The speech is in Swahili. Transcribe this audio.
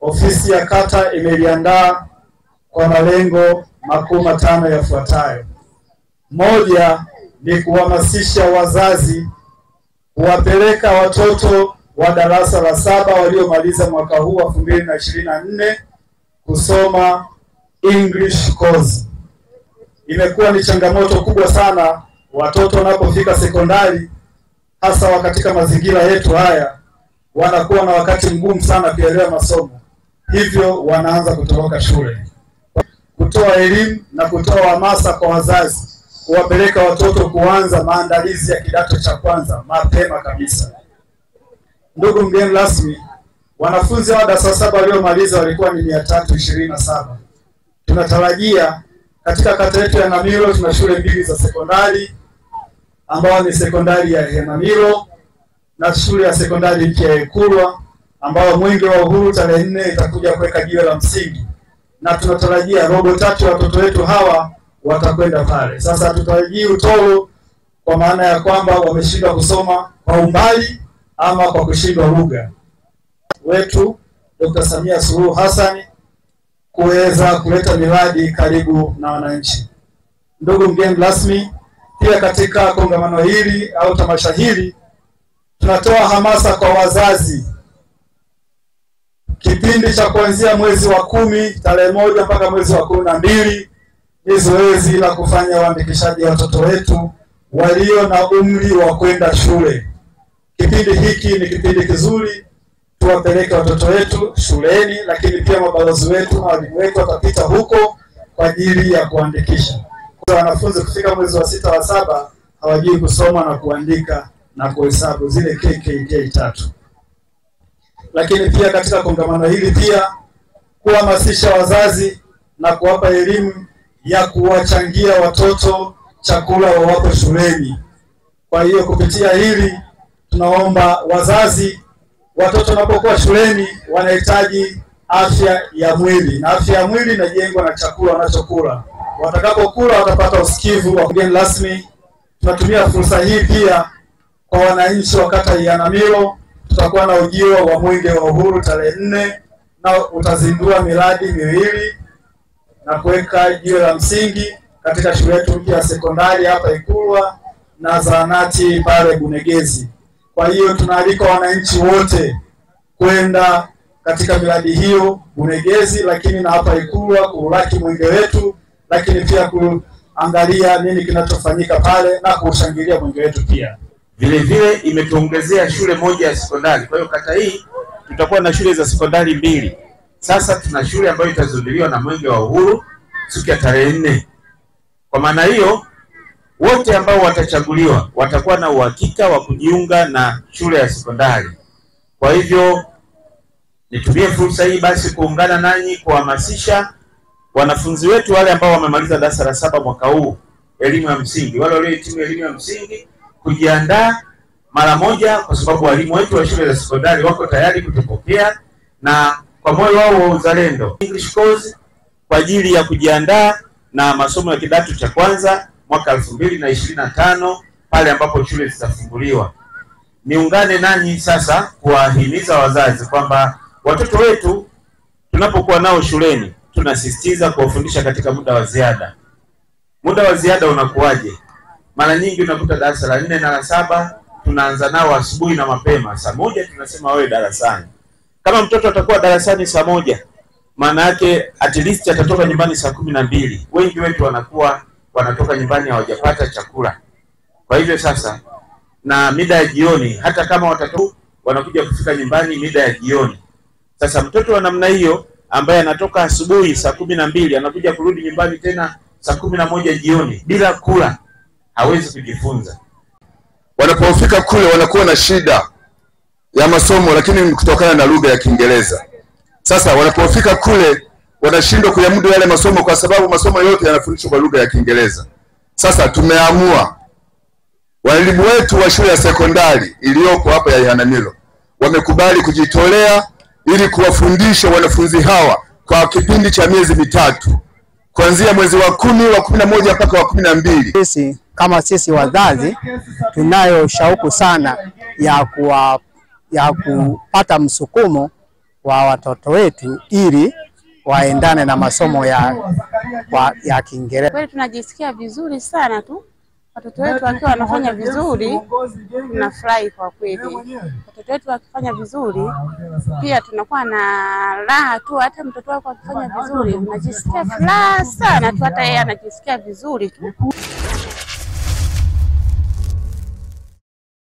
ofisi ya kata imeliandaa kwa malengo makuu matano yafuatayo. Moja ni kuhamasisha wazazi kuwapeleka watoto wa darasa la saba waliomaliza mwaka huu wa elfu mbili na ishirini na nne kusoma English course. Imekuwa ni changamoto kubwa sana watoto wanapofika sekondari, hasa katika mazingira yetu haya, wanakuwa na wakati mgumu sana kuelewa masomo, hivyo wanaanza kutoroka shule. Kutoa elimu na kutoa hamasa kwa wazazi kuwapeleka watoto kuanza maandalizi ya kidato cha kwanza mapema kabisa. Ndugu mgeni rasmi, wanafunzi wa darasa saba waliomaliza walikuwa ni mia tatu ishirini na saba. Tunatarajia katika kata yetu ya Namilo tuna shule mbili za sekondari ambayo ni sekondari ya Henamilo na shule ya sekondari mpya ya Ikulwa ambayo mwenge wa uhuru tarehe nne itakuja kuweka jiwe la msingi, na tunatarajia robo tatu ya watoto wetu hawa watakwenda pale. Sasa hatutarajii utoro kwa maana ya kwamba wameshindwa kusoma kwa umbali ama kwa kushindwa lugha. Wetu Dr. Samia Suluhu Hassan kuweza kuleta miradi karibu na wananchi. Ndugu mgeni rasmi, pia katika kongamano hili au tamasha hili tunatoa hamasa kwa wazazi kipindi cha kuanzia mwezi wa kumi tarehe moja mpaka mwezi wa kumi na mbili ni zoezi la kufanya uandikishaji wa watoto wetu walio na umri wa kwenda shule. Kipindi hiki ni kipindi kizuri, tuwapeleke watoto wetu shuleni, lakini pia mabalozi wetu na walimu wetu watapita huko kwa ajili ya kuandikisha. Kwa wanafunzi kufika mwezi wa sita wa saba hawajui kusoma na kuandika na kuhesabu zile KKK tatu. Lakini pia katika kongamano hili pia kuhamasisha wazazi na kuwapa elimu ya kuwachangia watoto chakula wawapo shuleni. Kwa hiyo kupitia hili tunaomba wazazi, watoto wanapokuwa shuleni wanahitaji afya ya mwili, na afya ya mwili inajengwa na chakula wanachokula. Watakapokula watapata usikivu wa mgeni rasmi. Tunatumia fursa hii pia kwa wananchi wa kata ya Ihanamilo, tutakuwa na ujio wa mwenge wa uhuru tarehe nne na utazindua miradi miwili na kuweka jiwe la msingi katika shule yetu mpya ya sekondari hapa Ikulwa na zahanati pale Bunegezi. Kwa hiyo tunaalika wananchi wote kwenda katika miradi hiyo Bunegezi, lakini na hapa Ikulwa kuulaki mwenge wetu, lakini pia kuangalia nini kinachofanyika pale na kuushangilia mwenge wetu pia. Vile vile imetuongezea shule moja ya sekondari. Kwa hiyo kata hii tutakuwa na shule za sekondari mbili. Sasa tuna shule ambayo itazinduliwa na mwenge wa uhuru siku ya tarehe nne. Kwa maana hiyo, wote ambao watachaguliwa watakuwa na uhakika wa kujiunga na shule ya sekondari. Kwa hivyo nitumie fursa hii basi kuungana nanyi kuhamasisha wanafunzi wetu wale ambao wamemaliza darasa la saba mwaka huu elimu ya msingi, wale waliohitimu elimu ya msingi kujiandaa mara moja, kwa sababu walimu wetu wa shule za sekondari wako tayari kutupokea na kwa moyo wao wa uzalendo English course kwa ajili ya kujiandaa na masomo ya kidato cha kwanza mwaka elfu mbili na ishirini na tano pale ambapo shule zitafunguliwa. Niungane nanyi sasa kuwahimiza wazazi kwamba watoto wetu tunapokuwa nao shuleni tunasisitiza kuwafundisha katika muda wa ziada. Muda wa ziada unakuwaje? Mara nyingi unakuta darasa la nne na la saba tunaanza nao asubuhi na mapema, saa moja tunasema wewe darasani. Kama mtoto atakuwa darasani saa moja, maana yake at least atatoka nyumbani saa kumi na mbili. Wengi wetu wanakuwa wanatoka nyumbani hawajapata chakula. Kwa hivyo sasa, na mida ya jioni, hata kama watoto wanakuja kufika nyumbani mida ya jioni. Sasa mtoto wa namna hiyo ambaye anatoka asubuhi saa kumi na mbili anakuja kurudi nyumbani tena saa kumi na moja jioni bila kula, hawezi kujifunza. Wanapofika kule wanakuwa na shida ya masomo, lakini kutokana na lugha ya Kiingereza. Sasa wanapofika kule wanashindwa kuyamudu yale masomo, kwa sababu masomo yote yanafundishwa kwa lugha ya Kiingereza. Sasa tumeamua walimu wetu wa shule ya sekondari iliyoko hapa ya Ihanamilo wamekubali kujitolea ili kuwafundisha wanafunzi hawa kwa kipindi cha miezi mitatu kuanzia mwezi wa kumi wa kumi na moja mpaka wa kumi na mbili. Sisi kama sisi wazazi tunayo shauku sana ya kuwa, ya kupata msukumo wa watoto wetu ili waendane na masomo ya, wa- ya Kiingereza. Kweli tunajisikia vizuri sana tu, watoto wetu wakiwa wanafanya vizuri, tunafurahi kwa kweli. Watoto wetu wakifanya vizuri, pia tunakuwa na raha tu. Hata mtoto wako akifanya vizuri, unajisikia furaha sana tu, hata yeye anajisikia vizuri tu.